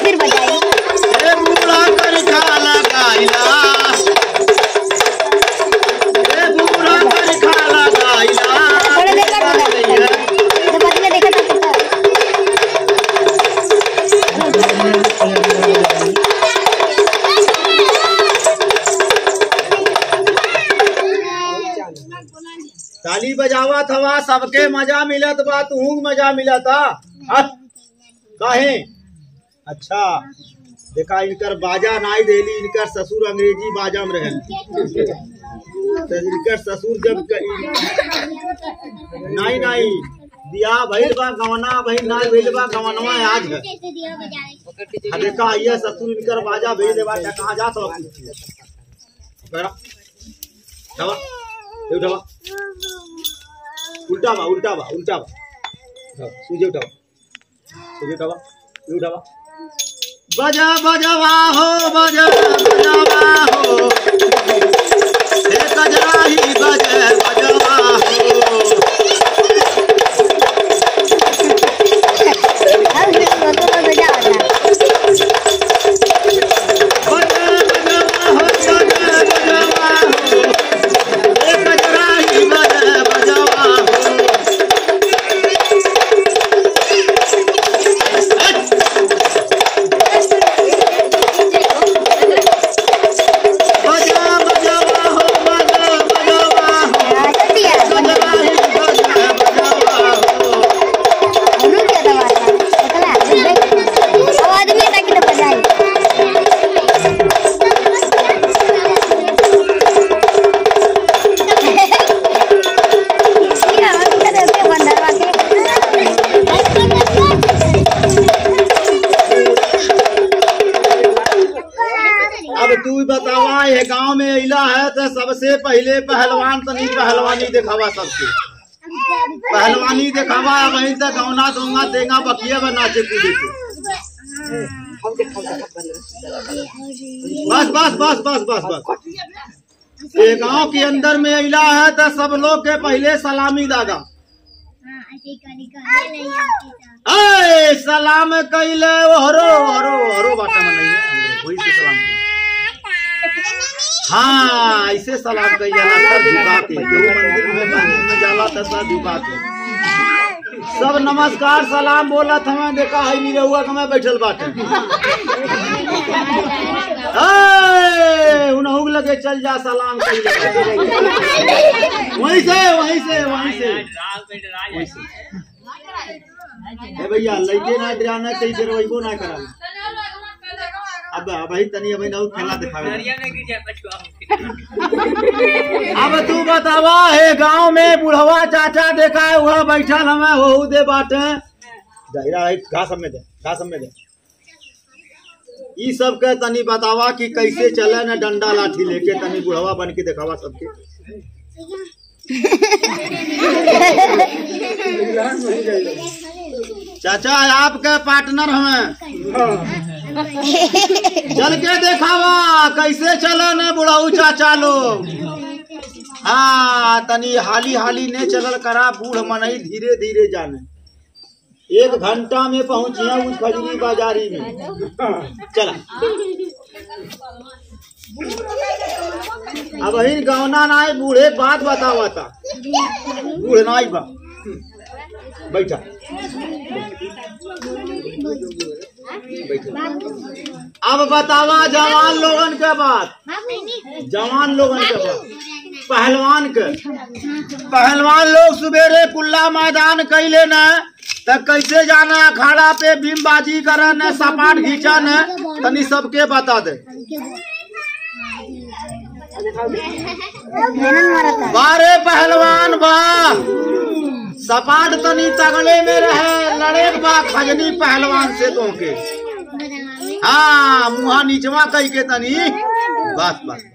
फिर बजाई ए बूढ़ा कर खा लगाइला ए बूढ़ा कर खा लगाइला थोड़ी देर कर बजा तो बदले देखा था कितना ताली बजावा थवा सबके मजा मिलत बा तू मजा मिलता हट। काहे अच्छा देखा इनकर बाजा नाई देली इनकर ससुर अंग्रेजी बाजा में रहन तो इनकर ससुर जब क- नाई नाई दिया भइल बा गवना भइल नाई भइल बा गवनवा आज है आ देखा ये ससुर इनकर बाजा भेज देवा क्या कहाँ जा तो बड़ा दवा ये दवा उल्टा बा उल्टा बा उल्टा बा हाँ, सूझे उठावा सूझे उठावा ये उठावा बजा बजवा हो बजा बजवा हो हे कजराही बजे बजवा हो अब तो तो बजा वाला बजा बजवा हो बजा बजवा हो हे कजराही बजे बजवा हो बजा बजवा हो बजा बजवा हो हाँ, जल्दी आ कजराही बजे बजवा हो उन्होंने क्या दबा था पता है अब आदमी तक तो बजाई ये हम क्या करते हैं बंदरवा अब तू बतावा ये गांव में इला है तो सबसे पहले पहलवान तनी पहलवानी दिखावा सबके पहलवानी दिखावा वहीं तक गौना दूंगा देगा बकिया बा नाचे कूदे के बस बस बस बस बस बस ये गांव के अंदर में इला है तो सब लोग के पहले सलामी दादा अय सलाम कैले हरो हरो हरो बाटा में नहीं है वही से सलाम कइले। हाँ ऐसे सलाम कई जाला सर झुका के केहू मंदिर में मंदिर में जाला तो सर झुका के सब नमस्कार सलाम बोलत हमें देखा है निरहुआ के मैं बैठल बाटे ए, उनहु के लगे चल जा सलाम कई वहीं से वहीं से वहीं से वहीं से ए भैया लइके ना डराना कई देर वही ना करा अब अब ही तनी अब नौ खेला दिखावे अब तू बतावा हे गांव में बुढ़वा चाचा देखा है वह बैठल हमें हो दे बाटे जहिरा है घास में दे घास में दे ई सब के तनी बतावा कि कैसे चले न डंडा लाठी लेके तनी बुढ़वा बन के दिखावा सबके चाचा आपके पार्टनर हमें चल के देखावा कैसे चले न बुढ़ऊ चाचा लोग हाँ तनी हाली हाली ने चलल करा बूढ़ मनई धीरे धीरे जाने एक घंटा में पहुंचिया उस खजरी बाजारी में चला अब ही गौना नाई बूढ़े बात बतावा था बूढ़ नाई बा बैठा बैठा अब बतावा जवान लोगन के बात जवान लोगन के बात पहलवान के पहलवान लोग सवेरे कुल्ला मैदान कैले न त कैसे जाना अखाड़ा पे बीमबाजी करे न सपाट घींचा न तनी सबके बता दे मेहनत मारा था बारे पहलवान बा सपाट तनी तगड़े में रहे लड़े के बा खजनी पहलवान से तो के हाँ मुहा नीचवा कह के तनी बस बस